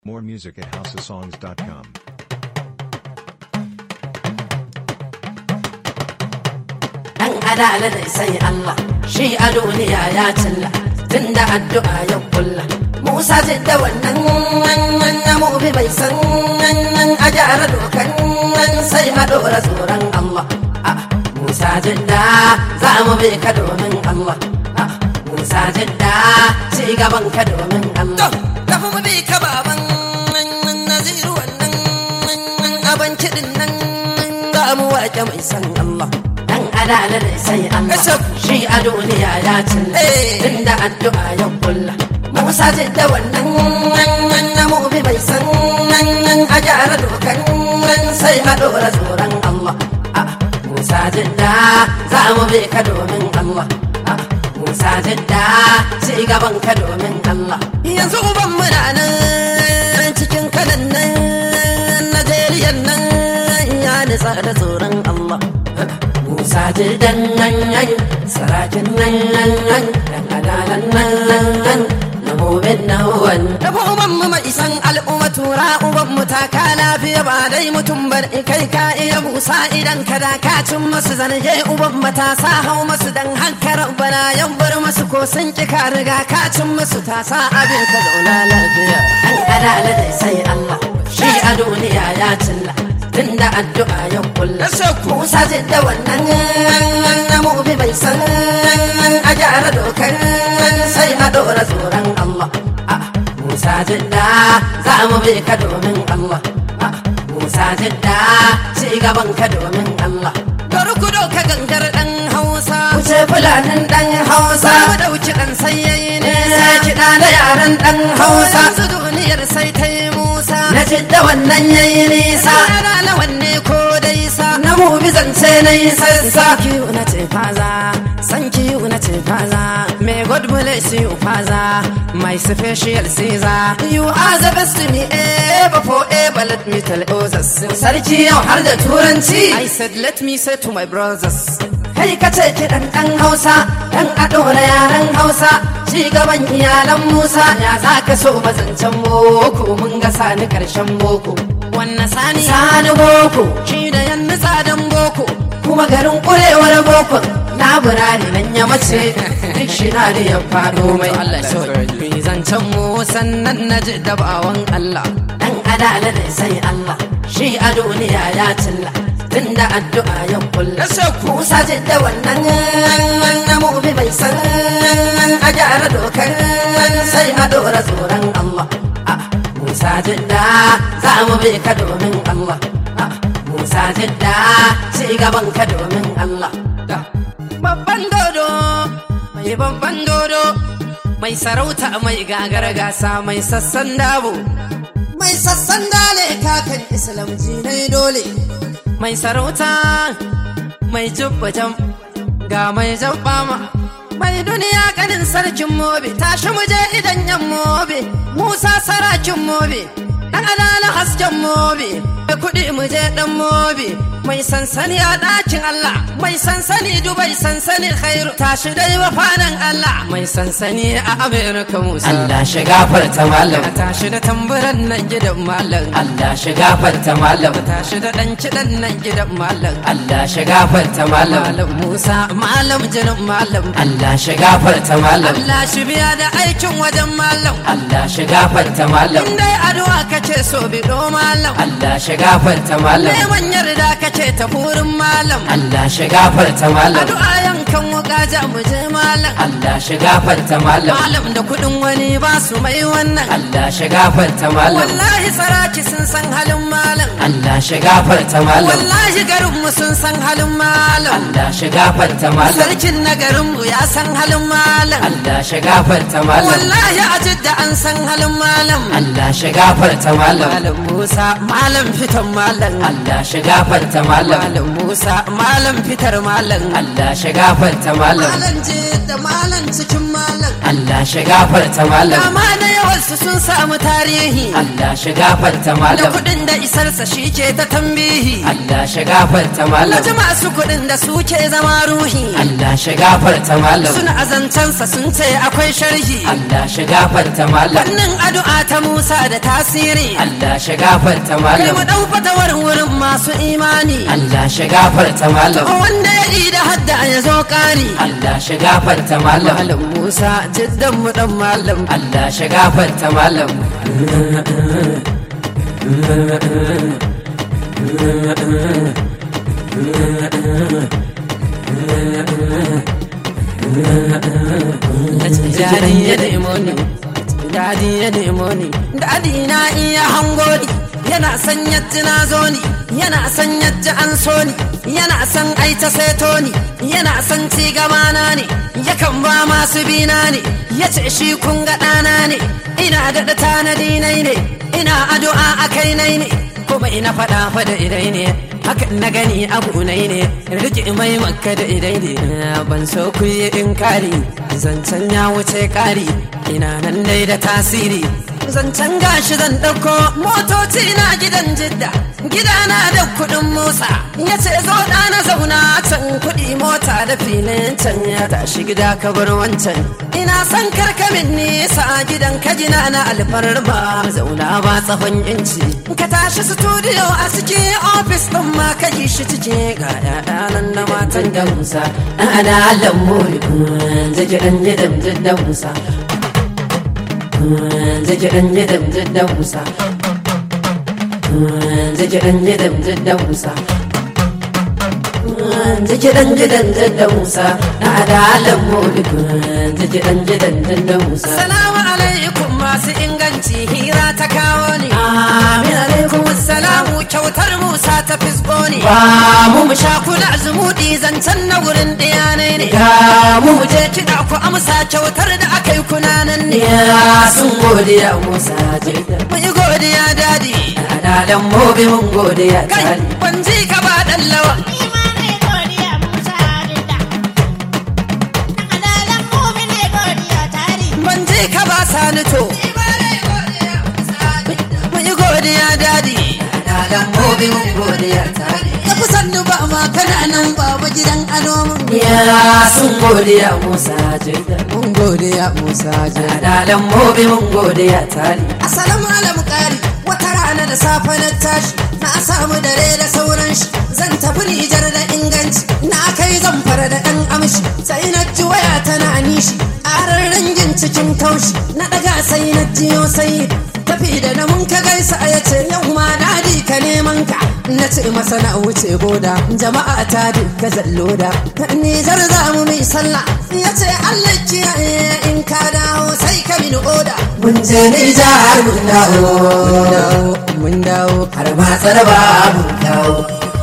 More music at houseofsongs.com. Dan adala da sai Allah shi a duniya ya cilla tunda addu'a ya kulla Musa jidda wannan wannan na mubi bai san wannan a gyara dokan nan sai a dora tsoron Allah Ah, Musa jidda za mu bi ka domin Allah Ah, Musa jidda ci gaban ka domin Allah tafi mu bi ka baban naziru wannan abin kiɗin nan za mu waƙe mai san Allah dan adala da sai Allah shi a duniya ya cilla tunda addu'a ya kulla Musa jidda wannan wannan na mubi bai san wannan a gyara dokan nan sai a dora tsoron Allah Ah, Musa jidda za mu bi ka domin Allah Ah, Musa jidda ci gaban ka domin Allah yanzu uban muna nan cikin kanan nan Najeriya nan ya nisa da tsoron Allah Musa jirdan nan nan sarakin nan nan nan dan adalan nan nan nan na mobin nan wan da uban mu mai san al'umma tura uban mu ta ka lafiya ba dai mutum bar kai ka iya Musa idan ka da ka cin masu zarge uban matasa hau masu dan hankara bana yan bar masu ko sun ki ka riga ka cin masu tasa abin ka zauna lafiya dan adala dai sai Allah shi a duniya ya cilla tunda addu'a ya kulla Musa jidda wannan na mubi bai san a gyara dokar sai a dora tsoron Allah Ah, Musa jidda za mu bi ka domin Allah Ah, Musa jidda ci gaban ka domin Allah Bari ku doka gangar dan Hausa Wuce fulanin dan Hausa Mu dauki dan sayyayi ne Sai kiɗa da yaran dan Hausa Su duniyar sai ta yi Musa Na jidda wannan yayi nisa Na lawan ne ko dai sa Na mu bi zance na yi sassa Thank you na ce faza Thank you na ce faza May God bless you faza My special Caesar You are the best to me ever forever Let me tell others Sarki yau har da turanci I said let me say to my brothers kai ka ce kiɗan ɗan hausa ɗan ado na yaren hausa ci gaban iyalan musa ya za ka so bazancen boko mun ga sani ƙarshen boko wannan sani sani boko shi da yan tsadan boko kuma garin ƙurewar boko laburare nan ya mace duk shi na da ya faɗo mai Allah so zancen mu sannan na ji dabawan Allah dan adala da sai Allah shi a duniya ya cilla tunda addu'a ya kulla Musa jidda wannan na mubi bai san a gyara dokar sai a dora tsoron Allah Ah, Musa jidda za mu bi ka domin Allah Ah, Musa jidda ci gaban ka domin Allah Babban dodo mai babban dodo mai sarauta mai gagara gasa mai sassan dabo mai sassan dale kakan islam jinai dole mai sarauta mai jam ga mai jabbama mai duniya kanin sarkin mobe tashi muje idan yan mobe musa sarakin mobe dan alala hasken mobe mai kuɗi muje dan mobe mai sansani a ɗakin Allah mai sansani Dubai sansani khairu tashi dai wafanan Allah mai sansani a Amerika Musa Allah shiga farta malam tashi da tamburan nan gidan malam Allah shiga farta malam tashi da ɗan kiɗan nan gidan malam Allah shiga farta malam Malam Musa, Malam jinin Malam. Allah shiga farta malam Allah shi biya da aikin wajen Malam. Allah shiga farta malam In dai addu'a kace so bido Malam. Allah shiga farta malam Neman yarda kace ta furin Malam. Allah shiga farta malam Addu'a yankan wuka ja mu je Malam. Allah shiga farta malam Malam da kuɗin wani ba su mai wannan. Allah shiga farta malam Wallahi saraki sun san halin Malam. Allah shiga farta malam Wallahi garinmu sun san halin Malam. Allah shiga farta malam Sarkin na garinmu ya san halin Malam. Allah shiga farta malam Wallahi a jidda an san halin Malam. Allah shiga farta malam Malam Musa, Malam fitan Malam. Allah shiga farta malam Malam Musa, Malam fitar Malam. Allah shiga farta malam Malam je da Malam cikin Malam. Allah shiga farta malam Dama da yawansu sun samu tarihi. Allah shiga gafarta da malam kuɗin da isarsa shi ke ta tambihi Allah shi gafarta na malam ji masu kuɗin da suke zama ruhi Allah shi gafarta malam suna azancansa sun ce akwai sharhi Allah shi gafarta malam Wannan addu'a ta Musa da tasiri Allah shi gafarta kai malam mu ɗau fatawar wurin masu imani Allah shi gafarta malam wanda ya yi da hadda ya zo ƙari Allah shi gafarta malam Malam Musa jiddan mu dan malam Allah shi gafarta malam Dadi ya nemo ni Dadi ya nemo ni Dadi na iya hango ni Yana san yadda na zo ni Yana san yadda an so ni Yana san ai ta seto ni Yana san ci gaba na ne Yakan ba masu bina ne Ya ce shi kun ga ɗana ne Ina daɗa tanadi nai ne Ina addu'a a kai nai ne Kuma ina faɗa faɗa idai ne Hakan na gani abu nai ne Rike mai makka da idai ne Ban so ku yi in kari Zancen ya wuce kari Ina nan dai da tasiri Zancen gashi zan ɗauko motoci na gidan jidda Gidana da kuɗin Musa Ya ce zo ɗana zauna can kuɗi mota da filin can Ya tashi gida ka bar wancan Ina son karkamin nisa gidan kajina na alfarma Zauna ba tsawon inci Ka tashi studio a cikin ofis ɗin ma ka yi shi ciki Ga ƴaƴa nan da matan da Musa Ana lambu Zaki ɗan gidan jidda Musa zaki dan jidam jidda musa zaki dan jidam jidda musa zaki dan jidam jidda musa na adalan mulku zaki dan jidam jidda musa salamu alaikum masu inganci hira ta kawo ni amin alaikum salamu kyautar musa ta fisgo ni ba mu mu sha kula zumudi zancen na wurin diyanai ne ga mu mu je kiɗa ku amsa kyautar da aka yi kunanan ne sun godiya musa jirga mun yi godiya dadi adalan mobi mun godiya kai ban ji ka ba dan lawa ban ji ka ba sani to mun yi godiya dadi adalan mobi mun godiya tare ka fi sannu ba ma kana nan baba gidan ado mun ya sun godiya musa jirga mun godiya musa ja adalan mobi mun godiya tare assalamu alaikum kari wata rana da safe na tashi na samu dare da sauran shi zan tafi nijar da inganci na kai zan fara da ɗan amshi sai na ji waya tana nishi ƙarar rangin cikin kaushi na ɗaga sai na jiyo sai tafi da na mun ka gaisa ya ce yau ma dadi ka neman ka na ce masa na wuce goda jama'a ta duka zalloda nijar za mu mai sallah ya ce allah kiyaye in ka dawo sai ka mini oda mun je nijar mun dawo mun dawo har ma tsaraba mun dawo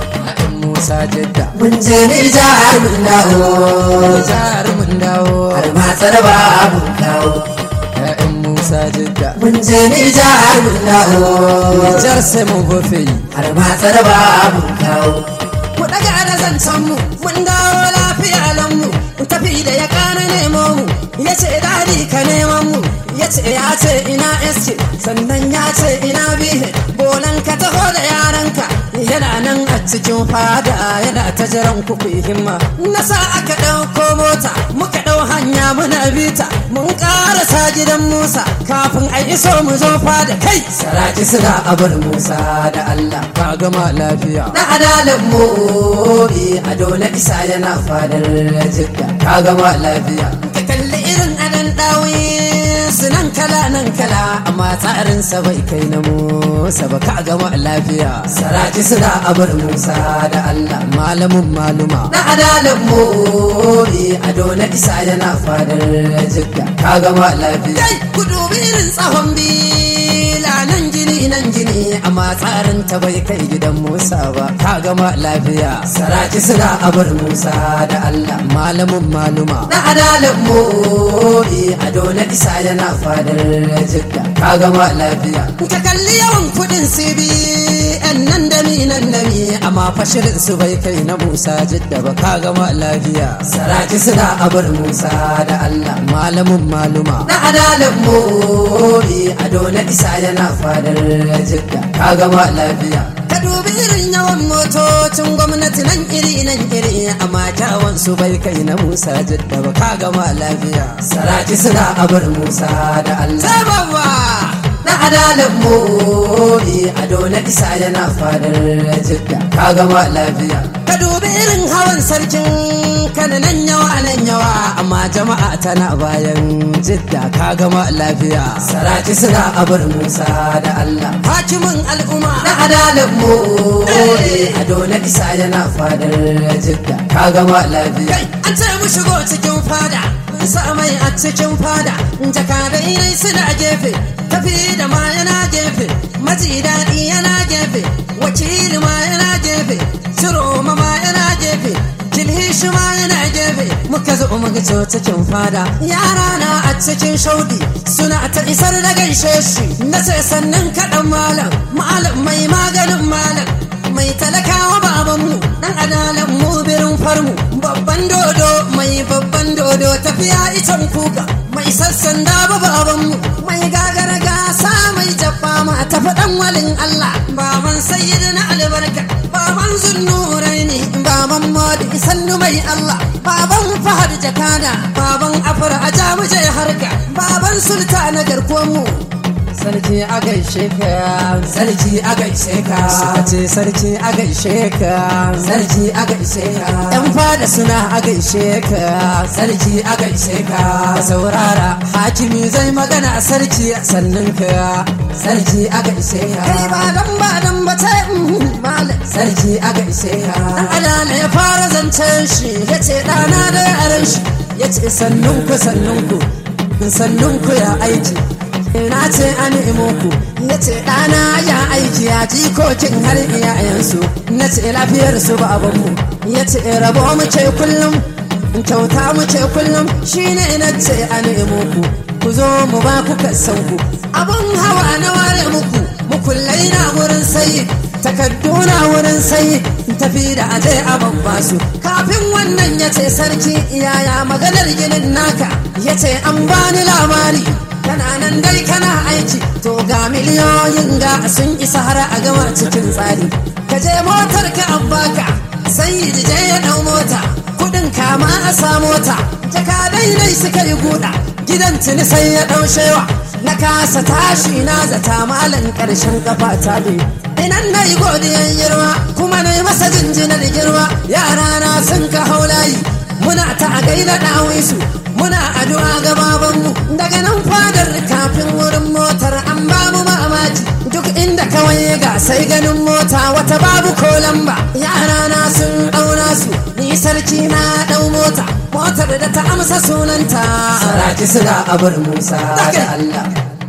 Musa Jadda mun je nijar mun dawo Jihar mun dawo har ma tsaraba mun dawo Ya'yan Musa Jadda mun je nijar mun dawo Jar sai mun gofe har ma tsaraba mun dawo Ku daga da zancen mu mun dawo lafiya lan mu Ku tafi da ya kana nemo mu Ya ce dadi ka neman mu Ya ce ya ce ina eske sannan ya ce ina bihe Bolan ka taho da yaranka yana nan a cikin fada yana ta jiran ku ku yi himma na sa aka ɗauko mota muka ɗau hanya muna bita mun ƙarasa gidan musa kafin a iso mu zo fada kai saraki suna abar musa da allah ka gama lafiya na adalan mobi a dole isa yana fadar jidda ka gama lafiya ka kalli irin adan ɗawi su nan kala nan kala amma tsarinsa bai kai na musa ba ka gama lafiya saraki suna abar musa da allah malamin maluma na adalan mobi a dole isa yana fadar jidda ka gama lafiya kai ku dubi irin tsahon bila nan jini nan jini amma tsarin ta bai kai gidan musa ba ka gama lafiya saraki suna abar musa da allah malamin maluma na adalan mobi a dole isa yana fadar jidda ka gama lafiya ka kalli yawan kudin cbn nan da dami nan dami amma fashirin su bai kai na musa jidda ba ka gama lafiya saraki suna abar musa da allah malamin maluma na adalan mori ado na isa yana fadar jidda ka gama lafiya ka dubi irin yawan motocin gwamnati nan iri nan iri amma kyawun su bai kai na musa jidda ba ka gama lafiya saraki suna abar musa da allah sabawa na adalan mori ado na isa yana fadar jidda ka gama lafiya ka dubi irin hawan sarkin kananan yawa nan yawa amma jama'a tana bayan jidda ka gama lafiya saraki suna abar musa da allah hakimin al'umma na adalan mori ado na isa yana fadar jidda ka gama lafiya kai an ce mu shigo cikin fada mun sa mai a cikin fada jakadai nai suna gefe tafi da ma yana gefe maji daɗi yana gefe wakili ma yana gefe shiroma ma yana gefe kilhishi ma yana gefe muka zo muka zo cikin fada yara na a cikin shaudi suna ta isar da gaishe shi na ce sannan kaɗan malam malam mai maganin malam mai talakawa babanmu dan adalan mu birin farmu babban dodo mai babban dodo tafiya itan kuka mai sassan daba babanmu mai gagara gasa mai jabba ma tafi dan walin Allah baban sayyidina albarka baban zunnurai ne baban modi sannu mai Allah baban fahad jakada baban afar aja muje harka baban sultana garkuwan mu sarki a gaishe ka sarki a gaishe ka suka ce sarki a gaishe ka sarki a gaishe ka yan fada suna a gaishe ka sarki a gaishe ka ka saurara hakimi zai magana a sarki sannan ka sarki a gaishe kai ka ba dan ba dan ba ta malam sarki a gaishe ka dan adala ya fara zancen shi ya ce ɗana da yaran shi ya ce sannun ku sannun ku sannun ku ya aiki na ce an ku ya ce ɗana ya aiki ya jikokin har iyayensu na ce lafiyar su babanmu ya ce rabo mu ce kullum kyauta mu ce kullum shine na ce an ku ku zo mu ba ku kasan ku abun hawa na ware muku mukullai na wurin sayi takaddu na wurin sayi tafi da aje a babba su kafin wannan ya ce sarki yaya maganar ginin naka ya ce an bani labari kana nan dai kana aiki to ga miliyoyin ga sun isa har a gama cikin tsari ka je motar ka an baka sai je ya dau mota kudin kama a sa mota jakadai dai suka yi guda gidan tuni sai ya dau shewa na kasa tashi na zata malan karshen kafa ta bi inan na yi godiyan girma kuma na yi masa jinjinar girma yara na sun ka haulayi muna ta a gaida ɗawisu muna addu'a ga babanmu daga nan fadar kafin wurin motar an ba mu mamaki duk inda kawai ga sai ganin mota wata babu ko lamba yara na sun ɗauna su ni sarki na ɗau mota motar da ta amsa sunanta saraki suna abar musa da allah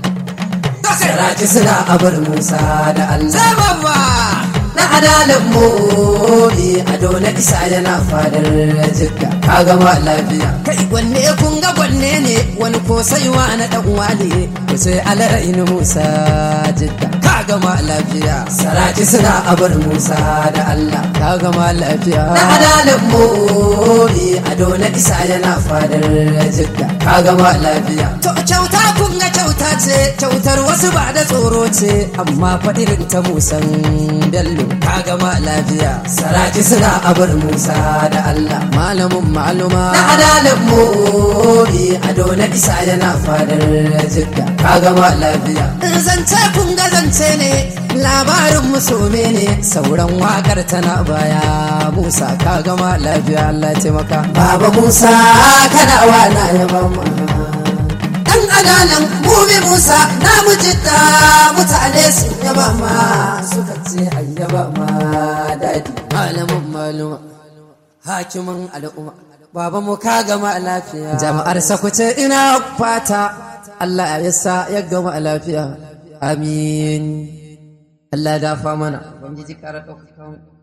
saraki suna abar musa da allah Sababa! na adalan mori ado na isa yana fadar jidda ka gama lafiya kai wanne kun ga wanne ne wani ko saiwa na dan wale ku sai alarainu musa jidda ka gama lafiya saraki suna abar musa da allah ka gama lafiya na adalan mori ado na isa yana fadar jidda ka gama lafiya to kyauta kun ga kyauta ce kyautar wasu ba da tsoro ce amma faɗirin ta musan bello ka gama lafiya saraki suna abar musa da allah malamin maluma na adalan mori ado na isa yana fadar jidda ka gama lafiya zance kun ga zance ne labarin musome ne sauran wakar tana baya musa ka gama lafiya allah ya taimaka baba musa kana wana yaba ma dan adalan mubi musa na mujidda mutane sun yaba ma suka ce an yaba ma dadi malamin maluma hakimin al'umma baba mu ka gama lafiya jama'ar sakuce ina fata Allah ya sa ya gama lafiya amin Allah ya dafa mana ubangiji kara ɗaukaka mu